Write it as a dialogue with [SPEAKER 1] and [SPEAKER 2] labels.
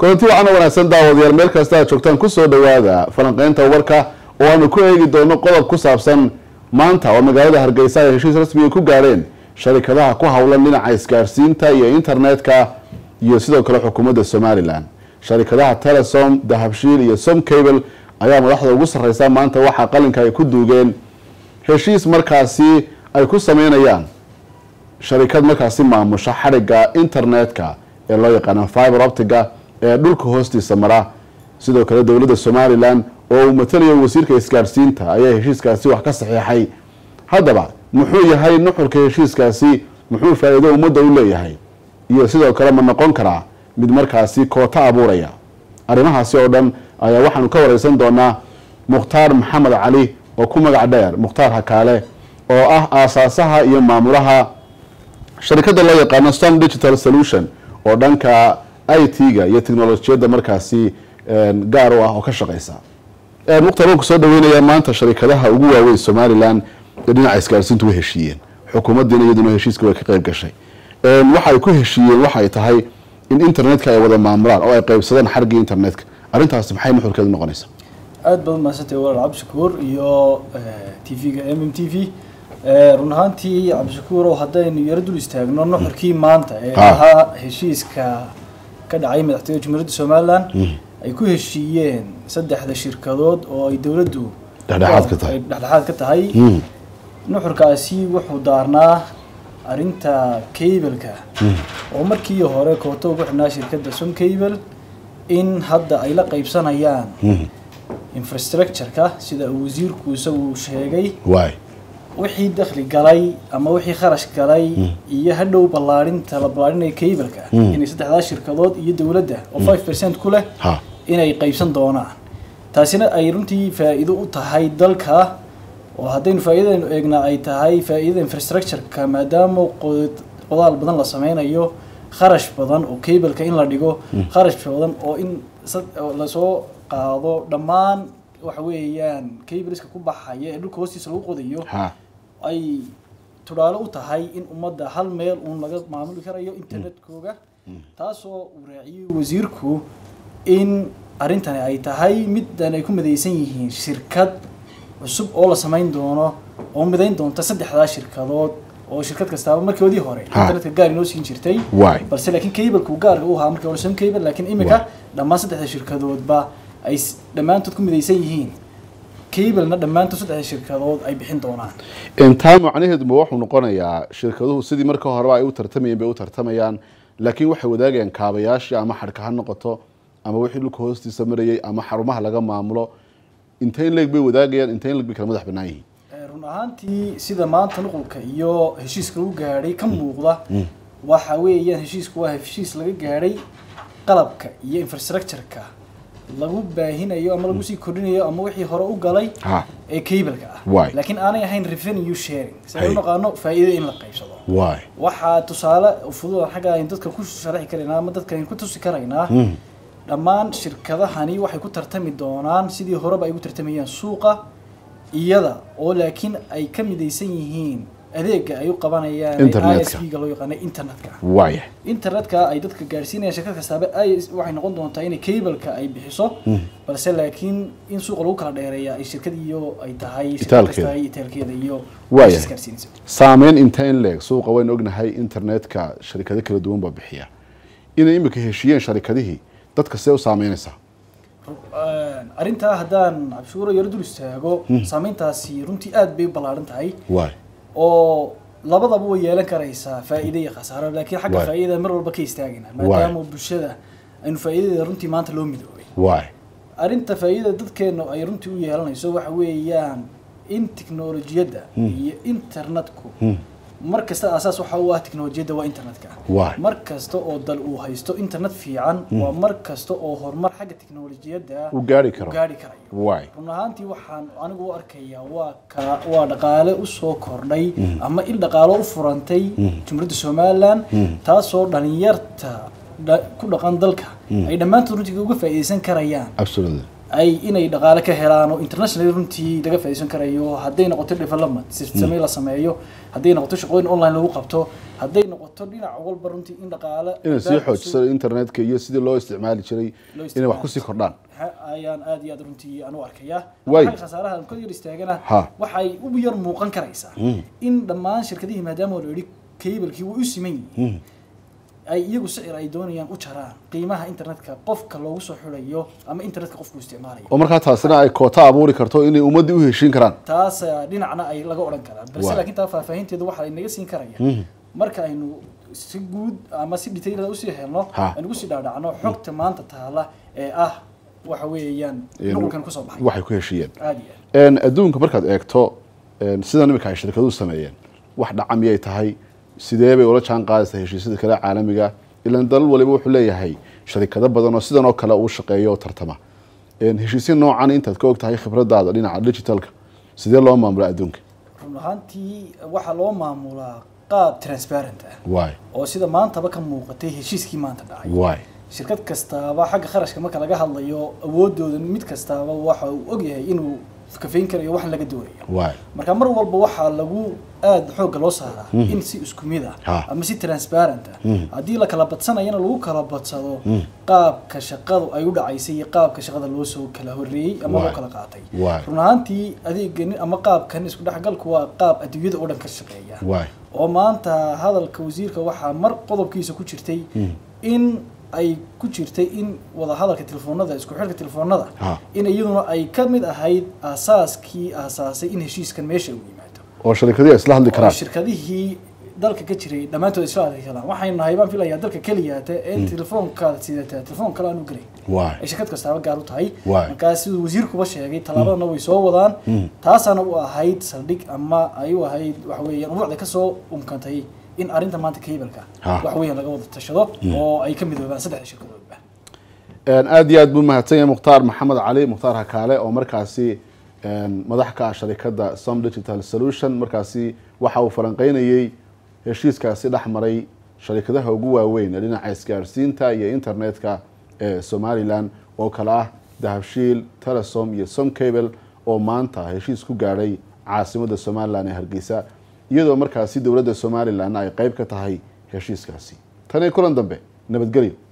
[SPEAKER 1] kulanti waxaana wanaagsan daawadayaal meel kasta aad joogtaan kusoo dhawaada falanqeynta warka oo aanu ku eegi doono qodob ku saabsan maanta oo magaalada hargeysa ay heshiis rasmiga ku gaadheen sharikadaha ku howlan dhinaca isgaarsiinta iyo internetka iyo sidoo kale xukuumadda somalilan sharikadaha telesom dahabshiil iyo som cable ayaa madaxda ugu sarreysa maanta waxaa qalinka ay ku duugeen heshiis markaasi ay ku sameynayaan sharikad markaasi maamusha xadhigga internetka ee loo yaqaano fiber optiga ee dhulka hoostiisa mara sidoo kale dowladda somalilan oo uu matalayo wasiirka isgaadhsiinta ayaa heshiiskaasi wax ka saxiixay haddaba muxuu yahay nuxurka heshiiskaasi muxuu faa-iido ummadda u leeyahay iyo sidoo kale ma noqon karaa mid markaasi koota abuuraya arrimahaasi oo dhan ayaa waxaanu ka wareysan doonaa mukhtaar maxamed cali oo ku magac dheer mukhtaar hakaale oo ah aasaasaha iyo maamulaha sharikadda loo yaqaano som digital solution oo dhanka i t-ga iyo technolojiyadda markaasi gaar u ah oo ka shaqeysa mukhtaar waan ku soo dhaweynayaa maanta sharikadaha ugu waaweyn somalilan ee dhinaca isgaarsiintu way heshiiyeen xukuumaddiina iyaduna heshiiska way ka qeyb gashay waxa ay ku heshiiyeen waxay tahay in internetka ay wada maamulaan oo ay qeybsadaan xargii internetka arrintaasi maxay nuxurkeedu noqonaysaa
[SPEAKER 2] aada baad umahadsantay walaal cabdishakuur iyo t v-ga m m t v run ahaantii cabdishakuur oo haddaynu yaro dul istaagno nuxurkii maanta ee ahaa heshiiska ka dhacay madaxtooyada jumhuuriyadda somalilan ay ku heshiiyeen saddexda shirkadood oo ay dowladdu
[SPEAKER 1] dhexdhexaad ka tahay
[SPEAKER 2] ay dhexdhexaad ka tahay nuxurkaasi wuxuu daarnaa arrinta cableka oo markii hore koota ugu xidhnaa shirkadda som cable in hadda ay la qeybsanayaan infrastructure-ka sida uu wasiirku isagu sheegay
[SPEAKER 1] waay
[SPEAKER 2] wixii dakhli galay ama wixii kharash galay iyo hadhow ballaarinta la ballaarinayo cableka inay saddexdaa shirkadood iyo dowladda oo five percent ku leh
[SPEAKER 1] ha
[SPEAKER 2] inay qeybsan doonaan taasina ay runtii faa-iido u tahay dalka oo haddaynu faa-iidadaynu eegnaa ay tahay faa-iidada infrastructure-ka maadaama qod- qodaal badan la sameynayo kharash badan oo cableka in la dhigo kharash badan oo in sad- oo lasoo qaado dhammaan waxa weeyaan cableska ku baxaya ee dhulka hoostiisa lagu qodayo
[SPEAKER 1] ha
[SPEAKER 2] ay tudhaalo u tahay in ummadda hal meel uun laga maamuli karayo internetkooga taasoo uu raaciyey wasiirku in arrintani ay tahay middan ay ku midaysan yihiin shirkad cusub oo la samayn doono oo midayn doonta saddexdaa shirkadood oo shirkad kastaaba markoodii hore
[SPEAKER 1] Ha.
[SPEAKER 2] internetka gaar inoo siin jirtay
[SPEAKER 1] waay
[SPEAKER 2] balse laakiin cableku gaarka u ahaa markii hore some cable laakiin imika dhammaan saddexda shirkadoodba ay s- dhammaantood ku midaysan yihiin cablena dhammaantood saddexda shirkadood ay bixin doonaan
[SPEAKER 1] intaa macnaheedu ma wuxuu noqonayaa shirkaduhu sidii marka horeba ay u tartamayeen bay u tartamayaan laakiin waxay wadaagayaan kaabayaashii ama xadhka ha noqoto ama wixii dhulka hoostiisa marayay ama xarumaha laga maamulo intayn leeg bay wadaagayaan intayn leeg bay kala madax bannaan yihiin
[SPEAKER 2] Eh, run ahaantii sida maanta nuqulka iyo heshiiska lagu gaadhay ka muuqda waxa weeyaan heshiisku waa heshiis laga gaadhay qalabka iyo infrastructure-ka lagu baahinayo ama lagu sii kordhinayo ama wixii hore u galay
[SPEAKER 1] ha
[SPEAKER 2] ee cableka ah
[SPEAKER 1] Waay.
[SPEAKER 2] laakiin aanay ahayn revenue sharing si
[SPEAKER 1] Hay.
[SPEAKER 2] ay u naqaano faa'iido in la qaybsado
[SPEAKER 1] waay
[SPEAKER 2] waxaa tusaale fudud xagga aynu dadka ku sharxi karaynaa ama dadka aynu ku tusi karaynaa dhammaan shirkadahani waxay ku tartami doonaan sidii horeba ay ugu tartamayaan suuqa iyada oo laakiin ay ka midaysan yihiin adeega ay u qabanayaan
[SPEAKER 1] Internetka.
[SPEAKER 2] ISP-ga loo yaqaano internetka
[SPEAKER 1] waaya
[SPEAKER 2] internetka ay dadka gaarsiinayaan shirkad kastaaba ay waxay noqon doontaa inay cableka ay bixiso balse laakiin in suuqa lagu kala dheereeya ay shirkad iyo ay tahay shirkad
[SPEAKER 1] Itaalkeeda.
[SPEAKER 2] kasta ay itaalkeeda iyo
[SPEAKER 1] Waaya.
[SPEAKER 2] meeshaas gaarsiinaysa
[SPEAKER 1] saameyn inta in leeg suuqa waynu ognahay internetka sharikado kala duwan baa bixiya inay imika heshiiyeen sharikadihii dadka see u saameynaysaa
[SPEAKER 2] arrintaa haddaan cabshuuro yaro dul istaago saameyntaasi runtii aad bay u ballaaran tahay
[SPEAKER 1] waay
[SPEAKER 2] oo labadaba way yeelan karaysaa faa'iido iyo khasaaro laakiin xagga
[SPEAKER 1] Waay.
[SPEAKER 2] faa'iidada mar walba ka istaagayna
[SPEAKER 1] Waay.
[SPEAKER 2] maadaama bulshada aynu faa'iidadeeda runtii maanta loo midoobay
[SPEAKER 1] waay
[SPEAKER 2] arrinta faa'iidada dadkeenu ay runtii u yeelanayso waxa weeyaan in tiknolojiyadda iyo internetku mar kasta asaas waxa u ah tiknolojiyadda waa internetka
[SPEAKER 1] Waay.
[SPEAKER 2] mar kasta oo dal uu haysto internet fiican waa mar kasta oo horumar xagga tiknolojiyadda
[SPEAKER 1] uu gaari karo
[SPEAKER 2] uu gaari karayo
[SPEAKER 1] waay
[SPEAKER 2] run ahaantii waxaan anigu u arkayaa waa ka waa dhaqaale usoo kordhay ama il dhaqaalo u furantay jumhuuriyadda somalilan taasoo dhalinyarta dha- ku dhaqan dalka ay dhammaantood runtii uga faa'iidaysan karayaan
[SPEAKER 1] absolutely
[SPEAKER 2] ay inay dhaqaale ka helaan oo international runtii laga faa'iideysan karayo hadday noqoto development system la sameeyo hadday noqoto shaqooyin online lagu qabto hadday noqoto dhinac walba runtii in dhaqaale
[SPEAKER 1] inay sii xoojiso internetka iyo sidii loo isticmaali jiray
[SPEAKER 2] Loo
[SPEAKER 1] inay wax
[SPEAKER 2] isticmaali
[SPEAKER 1] kusii kordhaan
[SPEAKER 2] ayaan aad iyo aad runtii aan u arkayaa
[SPEAKER 1] Way.
[SPEAKER 2] xagga khasaaraha aan ka yar istaagana
[SPEAKER 1] Ha.
[SPEAKER 2] waxay u yar muuqan karaysaa in dhammaan shirkadihii maadaama la yidhi cablekii way u siman yihiin ay iyagu sicir ay doonayaan u jaraan qiimaha internetka qofka loogu soo xulayo ama internetka qofku isticmaalayo
[SPEAKER 1] oo markaa taasina ay koota abuuri karto inay ummaddii u heshiin karaan
[SPEAKER 2] taas eh, dhinacna ay laga odhan karaan balse
[SPEAKER 1] Waay.
[SPEAKER 2] laakiin taa faahfaahinteedu waxa inaga siin karaya marka aynu si guud ama si detailada usii helno
[SPEAKER 1] Ha.
[SPEAKER 2] aynu kusii dhaadhacno xogta maanta taala ee ah waxa weeyaan
[SPEAKER 1] Ee,
[SPEAKER 2] nuqulkan kusoo baxay
[SPEAKER 1] waxay ku heshiiyeen
[SPEAKER 2] aad iyo aad
[SPEAKER 1] Een, adduunka markaad eegto een, sidan imika ay shirkaduhu sameeyeen wax dhaca miyay tahay sidee bay ula jaan qaadaysaa heshiisyada kale caalamiga ilaan dalal waliba wuxuu leeyahay sharikado badan oo sidan oo kale uu shaqeeyo oo tartama Een, heshiisyo noocan intaad ka og tahay khibradaada dhinaca digitalka sidee loo maamula adduunka
[SPEAKER 2] run ahaantii waxaa loo maamulaa qaab transparent ah
[SPEAKER 1] waay
[SPEAKER 2] oo sida maantaba ka muuqatay heshiiskii maanta dhacay
[SPEAKER 1] waay
[SPEAKER 2] shirkad kastaaba xagga kharashka marka laga hadlayo awoodooda mid kastaaba waxa uu ogyahay inuu kafayn karayo wax laga doonayo
[SPEAKER 1] waay
[SPEAKER 2] marka mar walba waxaa lagu aada xoogga loo saaraa in si isku mid ah
[SPEAKER 1] Ha.
[SPEAKER 2] ama si transparent ah haddii la kala badsanayana lagu kala badsado qaabka shaqadu ay u dhacaysay iyo qaabka shaqada loo soo kala horreeyey ama loo
[SPEAKER 1] Waay.
[SPEAKER 2] kala qaatay
[SPEAKER 1] Waay.
[SPEAKER 2] run ahaantii adeegani ama qaabkan isku dhexgalku waa qaab adduunyada oo dhan ka shaqeeya
[SPEAKER 1] waay
[SPEAKER 2] oo maanta hadalka wasiirka waxaa mar qodobkiisa ku jirtay in ay ku jirtay in wada hadalka telefoonada isku xidhka telefoonada
[SPEAKER 1] Ha.
[SPEAKER 2] in iyaduna ay ka mid ahayd aasaaskii aasaasay in heshiiskan meesha uu yimaado
[SPEAKER 1] oo sharikadihi ay isla hadli
[SPEAKER 2] oo
[SPEAKER 1] karaan
[SPEAKER 2] shirkadihii dalka ka jiray dhammaantood isla hadli karaan waxaynu nahay baan filayaa dalka keliyaata ee telefoonkaada sidataa telefoon kale aan u gelay
[SPEAKER 1] waay
[SPEAKER 2] ay shirkad kastaaba gaar u tahay
[SPEAKER 1] Waay.
[SPEAKER 2] markaa siduu wasiirkuba sheegay tallaabadana way soo wadaan taasaana u ahayd saldhig ama ay u ahayd waxa weeyaan ubuucda kasoo umkantay in arrinta maanta kaybelka
[SPEAKER 1] Ha.
[SPEAKER 2] wax weeyaan laga wada tashado oo ay ka midoobaan saddexda shirkadoodba
[SPEAKER 1] Een, aad iyo aad buu mahadsan yahay mukhtaar maxamed cali mukhtaar hakaale oo markaasi een, madax ka ah sharikada som digital solution markaasi waxa uu falanqeynayey heshiiskaasi dhex maray sharikadaha ugu waaweyn ee dhinaca isgaarsiinta iyo internetka ee somalilan oo kale ah dahabshiil telesom iyo som cable oo maanta heshiis ku gaadhay caasimada somalilan ee hargeysa iyadoo markaasi dowladda somalilan ay qeyb ka tahay heshiiskaasi tan iyo kulan dambe nabadgelyo